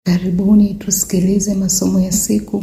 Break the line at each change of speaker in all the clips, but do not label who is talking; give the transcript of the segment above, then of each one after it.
Karibuni tusikilize masomo ya siku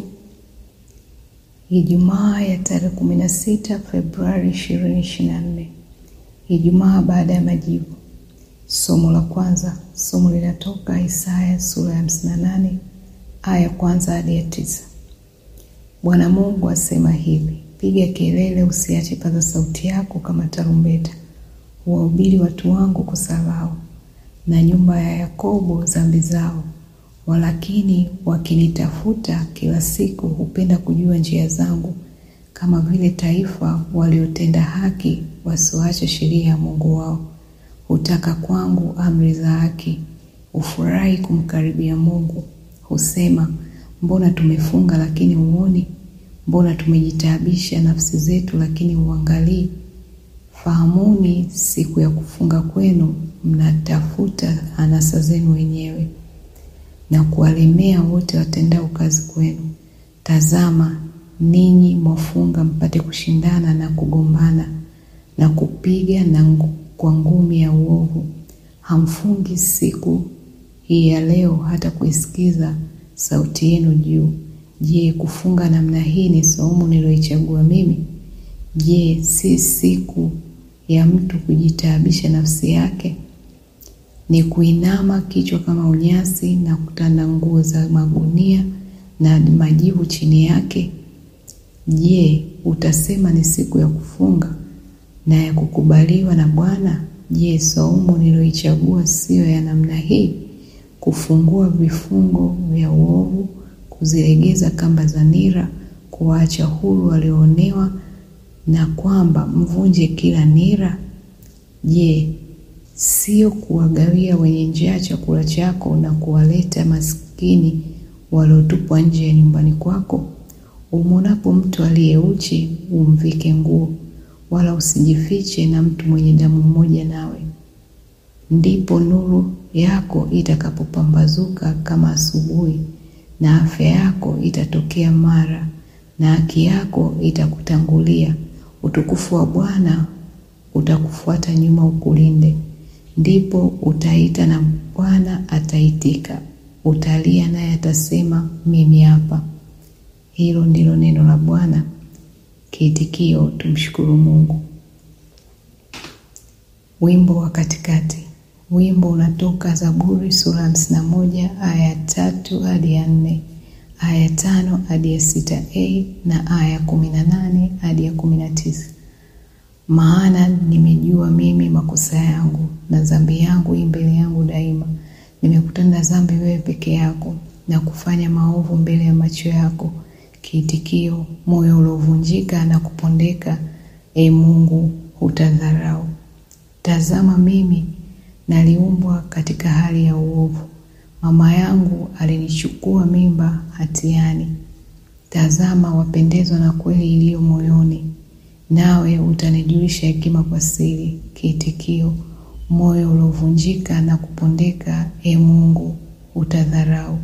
Ijumaa ya tarehe kumi na sita Februari ishirini ishirini na nne Ijumaa baada ya majivu. Somo la kwanza, somo linatoka Isaya sura ya hamsini na nane aya ya kwanza hadi ya tisa. Bwana Mungu asema hivi: piga kelele, usiache paza sauti yako kama tarumbeta, wahubiri watu wangu kosa lao, na nyumba ya Yakobo dhambi zao. Walakini wakinitafuta kila siku, hupenda kujua njia zangu, kama vile taifa waliotenda haki, wasioacha sheria ya Mungu wao. Hutaka kwangu amri za haki, hufurahi kumkaribia Mungu. Husema, mbona tumefunga lakini huoni? Mbona tumejitaabisha nafsi zetu lakini huangalii? Fahamuni siku ya kufunga kwenu, mnatafuta anasa zenu wenyewe na kuwalemea wote watendao kazi kwenu. Tazama, ninyi mwafunga mpate kushindana na kugombana na kupiga na kwa ngumi ya uovu. Hamfungi siku hii ya leo hata kuisikiza sauti yenu juu. Je, kufunga namna hii ni saumu niliyoichagua mimi? Je, si siku ya mtu kujitaabisha nafsi yake? Ni kuinama kichwa kama unyasi na kutanda nguo za magunia na majivu chini yake? Je, utasema ni siku ya kufunga na ya kukubaliwa na Bwana? Je, saumu niliyoichagua siyo ya namna hii? Kufungua vifungo vya uovu, kuzilegeza kamba za nira, kuwaacha huru walioonewa, na kwamba mvunje kila nira? Je, sio kuwagawia wenye njaa chakula chako na kuwaleta maskini waliotupwa nje ya nyumbani kwako? Umwonapo mtu aliye uchi, umvike nguo, wala usijifiche na mtu mwenye damu mmoja nawe. Ndipo nuru yako itakapopambazuka kama asubuhi, na afya yako itatokea mara, na haki yako itakutangulia. Utukufu wa Bwana utakufuata nyuma ukulinde. Ndipo utaita na Bwana ataitika, utalia naye atasema, mimi hapa. Hilo ndilo neno la Bwana. Kiitikio: tumshukuru Mungu. Wimbo wa katikati. Wimbo unatoka Zaburi sura ya hamsini na moja aya ya tatu hadi ya nne, aya ya tano hadi ya sita a na aya ya kumi na nane hadi ya kumi na tisa. Maana nimejua mimi makosa yangu, na dhambi yangu i mbele yangu daima. Nimekutenda dhambi wewe peke yako, na kufanya maovu mbele ya macho yako. Kiitikio: moyo uliovunjika na kupondeka, e Mungu, hutadharau. Tazama, mimi naliumbwa katika hali ya uovu, mama yangu alinichukua mimba hatiani. Tazama, wapendezwa na kweli iliyo moyoni, nawe utanijulisha hekima kwa siri. Kiitikio: moyo uliovunjika na kupondeka, e Mungu, hutadharau.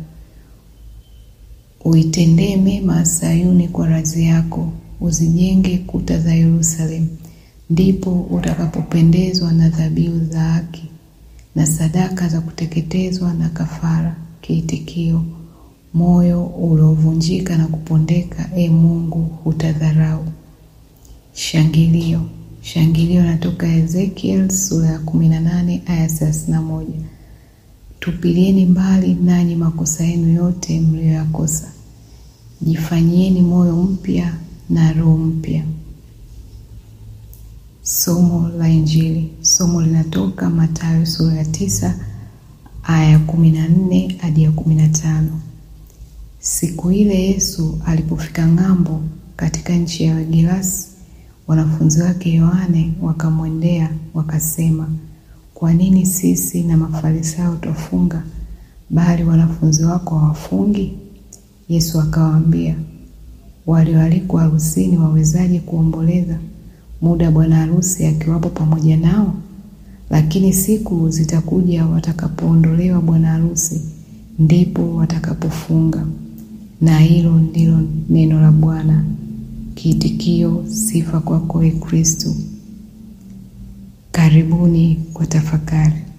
Uitendee mema Sayuni kwa radhi yako, uzijenge kuta za Yerusalemu. Ndipo utakapopendezwa na dhabihu za haki na sadaka za kuteketezwa na kafara. Kiitikio: moyo uliovunjika na kupondeka, e Mungu, hutadharau. Shangilio. Shangilio natoka Ezekiel sura ya kumi na nane aya thelathini na moja. Tupilieni mbali nanyi makosa yenu yote mliyoyakosa, jifanyieni moyo mpya na roho mpya. Somo la Injili. Somo linatoka Mathayo sura ya tisa aya ya kumi na nne hadi ya kumi na tano. Siku ile Yesu alipofika ng'ambo katika nchi ya Gerasi, wanafunzi wake Yohane wakamwendea wakasema, kwa nini sisi na Mafarisayo twafunga, bali wanafunzi wako hawafungi? Yesu akawaambia, walioalikwa harusini wawezaje kuomboleza muda bwana harusi akiwapo pamoja nao? Lakini siku zitakuja watakapoondolewa bwana harusi, ndipo watakapofunga. Na hilo ndilo neno la Bwana. Kiitikio: sifa kwako, Ee Kristo. Karibuni kwa tafakari.